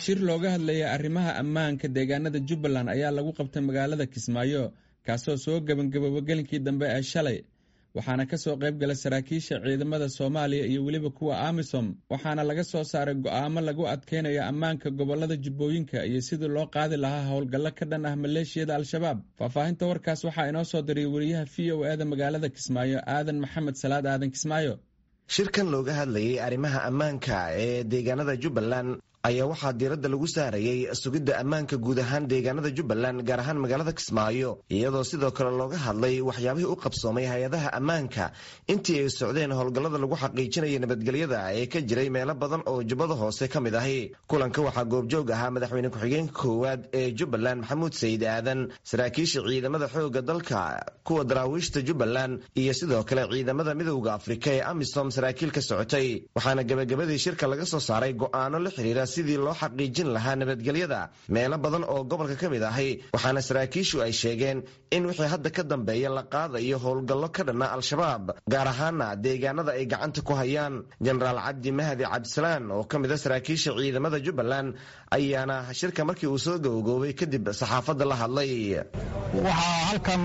shir looga hadlayay arrimaha ammaanka deegaanada jubbaland ayaa lagu qabtay magaalada kismaayo kaasoo soo gebangabooba gelinkii dambe ee shalay waxaana ka soo qayb gala saraakiisha ciidamada soomaaliya iyo weliba kuwa amisom waxaana laga soo saaray go'aamo lagu adkeynaya ammaanka gobolada jubbooyinka iyo sidii loo qaadi lahaa howlgallo ka dhan ah maleeshiyada al-shabaab faahfaahinta warkaas waxaa inoo soo diray wariyaha v o eda magaalada kismaayo aadan maxamed salaad aadan kismaayo shirkan looga hadlayay arrimaha ammaanka ee deegaanada jubbaland ayaa waxaa diiradda lagu saarayey sugidda ammaanka guud ahaan deegaanada jubbaland gaar ahaan magaalada kismaayo iyadoo sidoo kale looga hadlay waxyaabihii u qabsoomay hay-adaha ammaanka intii ay socdeen howlgallada lagu xaqiijinaya nabadgelyada ee ka jiray meelo badan oo jubbada hoose ka mid ahi kulanka waxaa goobjoog ahaa madaxweyne ku-xigeenka koowaad ee jubbaland maxamuud sayid aadan saraakiisha ciidamada xoogga dalka kuwa daraawiishta jubbaland iyo sidoo kale ciidamada midowda afrika ee amisom saraakiil ka socotay waxaana gebagabadii shirka laga soo saaray go'aano la xiriira sidii loo xaqiijin lahaa nabadgelyada meelo badan oo gobolka ka mid ahi waxaana saraakiishu ay sheegeen in wixii hadda ka dambeeya la qaadayo howlgallo ka dhanna al-shabaab gaar ahaana deegaanada ay gacanta ku hayaan jenaraal cabdi mahdi cabdisalaan oo ka mid a saraakiisha ciidamada jubbaland ayaana shirka markii uu soo gowgoobay kadib saxaafadda la hadlay waxaa halkan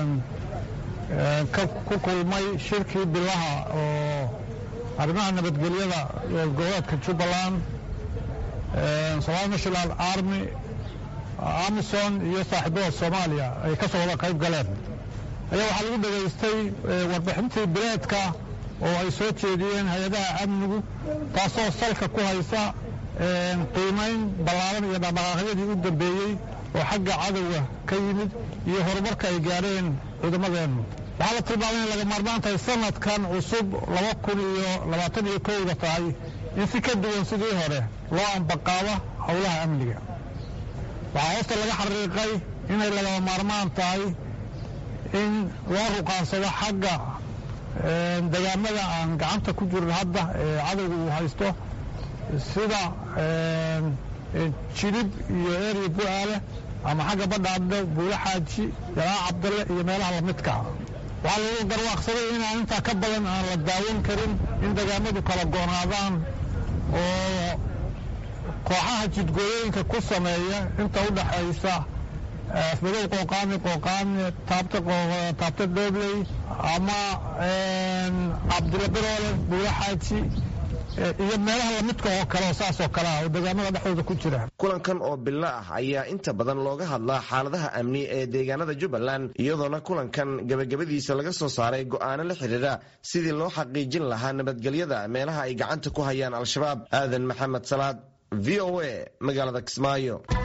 ku kulmay shirkii bilaha oo arrimaha nabadgelyada goboleedka jubbaland somaali national army amison iyo saaxiibada soomaaliya ay ka soo wada qayb galeen ayaa waxaa lagu dhegaystay warbixintii bileedka oo ay soo jeediyeen hay-adaha amnigu taasoo salka ku haysa qiimayn ballaaran iyo dhaqdhaqaaqyadii u dambeeyey oo xagga cadowga ka yimid iyo horumarka ay gaadheen ciidamadeennu waxaa la tilmaamay in laga maarmaan tahay sanadkan cusub laba kun iyo labaatan iyo kowda tahay in si ka duwan sidii hore loo ambaqaabo howlaha amniga waxaa hoosta laga xariiqay inay lagama maarmaan tahay in loo ruqaansado xagga degaamada aan gacanta ku jirin hadda ee cadowga uu haysto sida jilib iyo eeriya bu-aale ama xagga badhaadhe buulo xaaji jalaa cabdalle iyo meelaha lamidkaa waxaa lagu garwaaqsaday inaan intaa ka badan aan la daawan karin in degaamadu kala goonaadaan oo kooxaha jidgooyooyinka ku sameeya inta u dhaxaysa afmadow qooqaani qooqaani taabta doobley ama cabdilla biroole buulo xaaji iyo meelaha lamidka oo kale oo saas oo kale ah oo deegaamada dhexdooda ku jira kulankan oo bilo ah ayaa inta badan looga hadlaa xaaladaha amni ee deegaanada jubbaland iyadoona kulankan gebagabadiisa laga soo saaray go'aano la xiriira sidii loo xaqiijin lahaa nabadgelyada meelaha ay gacanta ku hayaan al-shabaab aadan maxamed salaad v o a magaalada kismaayo